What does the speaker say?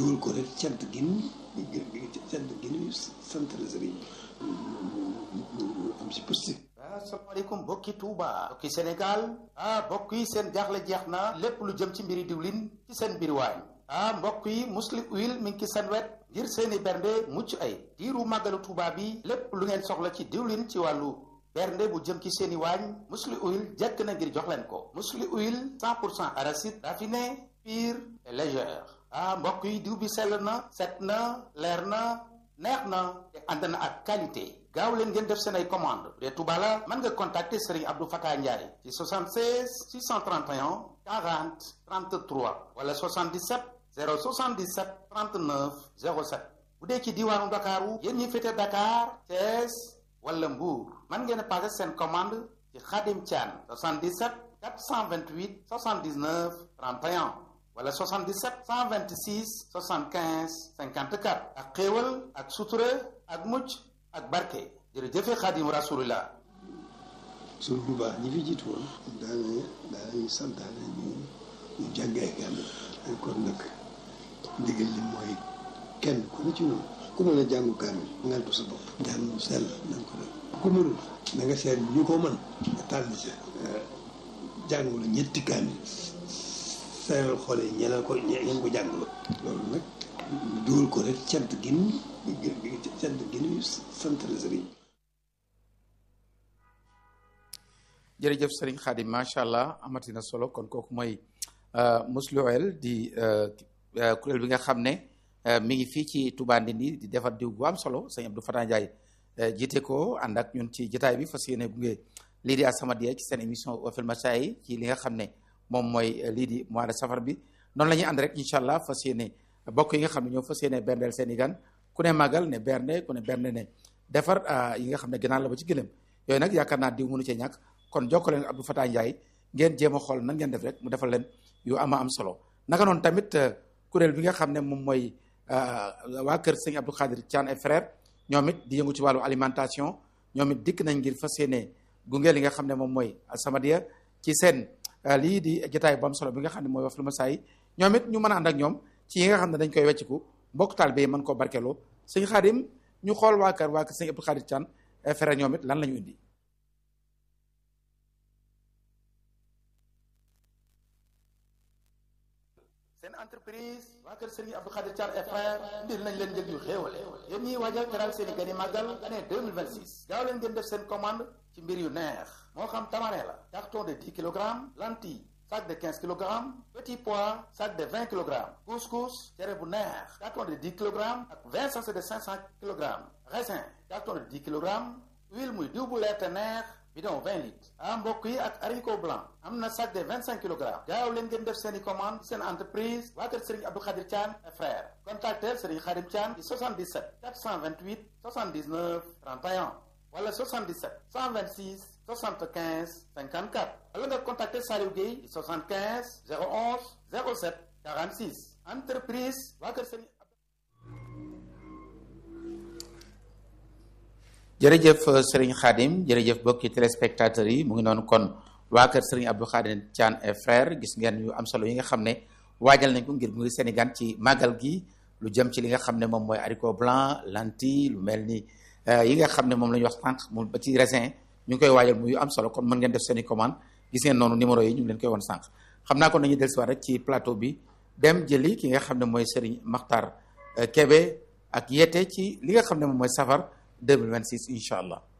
dugal ko rek cant gin cant gin sant la sëriñ am si positif asalaamaaleykum mbokki Touba mbokki Sénégal ah mbokk yi seen jaaxle jeex na lépp lu jëm ci mbiri diwlin ci seen mbir waañ ah mbokk yi muslim huile mi ngi ci seen wet ngir seeni bernde mucc ay diiru màggalu Touba bi lépp lu ngeen soxla ci diwlin ci wàllu bernde bu jëm ci seeni waañ musli huile jekk na ngir jox leen ko musli huile 100 pour cent arachide raffiné pur et légère ah mbokk yi diw bi sell na set na leer na neex na te ànd na ak qualité gaaw leen ngeen def seen ay commande bu dee Touba la mën nga contacter Serigne Abdou Fatah Ndiaye ci 76 631 40 33 wala 77 077 39 07 bu dee ci diwaanu Dakaru yéen ñi féete Dakar Thiès wala Mbour mën ngeen a passé seen commande ci Khadim Thian 77 428 79 31 wala 77 126 75 54 ak xéewal ak sutura ak mucc ak barke jërëjëfe Xadim Rasulullah suñu bu baax ñi fi jiitu woon daana daanañu santaane ñu ñu jàngee kaamil kon nag ndigal li mooy kenn ku ne ci noonu ku mën a jàngu kaamil ngal sa bopp jàng mu sell nañ ko def ku mënul na nga seet ñu ko mën nga tàll ca jàngu la ñetti kaamil seeral xool yi ñeneen ko ñeen ko jàngaloo loolu nag dugal ko rek cant gin cant gin sant la sëriñ jërëjëf sëriñ Xaadim macha allah amati na solo kon kooku mooy Musluel di kuréel bi nga xam ne mi ngi fii ci Touba Ndindi di defar diw bu am solo sëñ Abdou Fatah Ndiaye jiite ko ànd ak ñun ci jotaay bi fas yéene gunge lii di As-Samadiyya ci seen émission Wafil Masaa'i ci li nga xam ne moom mooy lii di mois de safar bi noonu la ñuy ànd rek incha allah fas yéene bokk yi nga xam ne ñoo fas yéene berndeel seen i gan ku ne màggal ne bernde ku ne bernde ne defar yi nga xam ne gënaan la ba ci gëlëm yooyu nag yaakaar naa diw mënu cee ñàkk kon jokkoo leen Abdou Fatah Ndiaye ngeen jéem a xool nan ngeen def rek mu defal leen yu ama am solo naka noonu tamit kuréel bi nga xam ne moom mooy waa kër sëñ Abdou Khadir Thian et frère ñoom it di yëngu ci wàllu alimentation ñoom it dikk nañ ngir fas yéene gunge li nga xam ne moom mooy As-Samadiyya ci seen lii di jotaay bu am solo bi nga xam ne mooy Wafil Masaa'i ñoom it ñu mën a ànd ak ñoom ci yi nga xam ne dañ koy wecciku mbokk taalibe yi mën koo barkeloo sëñ Xaadim ñu xool waa kër waa kër sëñ Abdou Khadir Thian et frère ñoom it lan la ñu indi seen entreprise waa kër Serigne Abdou Khadir Thian et frère indil nañ leen njëg yu xéewale yéen ñiy waajal teral seen i gani màggal année 2026 gaaw leen ngeen def seen commande ci mbir yu neex moo xam tamare la carton de 10 kilogrammes lentille sac de 15 kilogrammes petit pois sac de 20 kilogrammes couscous cere bu neex carton de 10 kilogrammes ak 20 sachet de 500 kilogrammes raisin carton de 10 kilogrammes huile muy diw bu leer te neex bidon 20 litres ah mbokk yi ak haricot blanc am na sac de 25 kilogrammes gaaw leen ngeen def seen i commande seen entreprise waa kër Serigne Abdou Khadir Thian et frère contactel Serigne Khadim Thian ci 77 428 79 31 wala 77 126 75 54 wala nga contacter Saliou Gueye ci 75 011 07 46 entreprise waa kër Serigne jërëjëf sëriñ Khadim jërëjëf bokki téléspectateurs yi mu ngi noonu kon waa kër sëriñ Abdou Khadir Thian et frère gis ngeen yu am solo yi nga xam ne waajal nañ ko ngir mu ngi Sénégal ci màggal gi lu jëm ci li nga xam ne moom mooy haricot blanc lentille lu mel ni yi nga xam ne moom la ñuy wax tànk mu ba ci raisin ñu ngi koy waajal muy yu am solo kon mën ngeen def seen i commande gis ngeen noonu numéro yi ñu ngi leen koy won sànq xam naa kon nañuy dellusiwaat rek ci plateau bi dem jëli ki nga xam ne mooy sëriñ Makhtar Kébé ak yete ci li nga xam ne moom mooy safar 2026 incha allah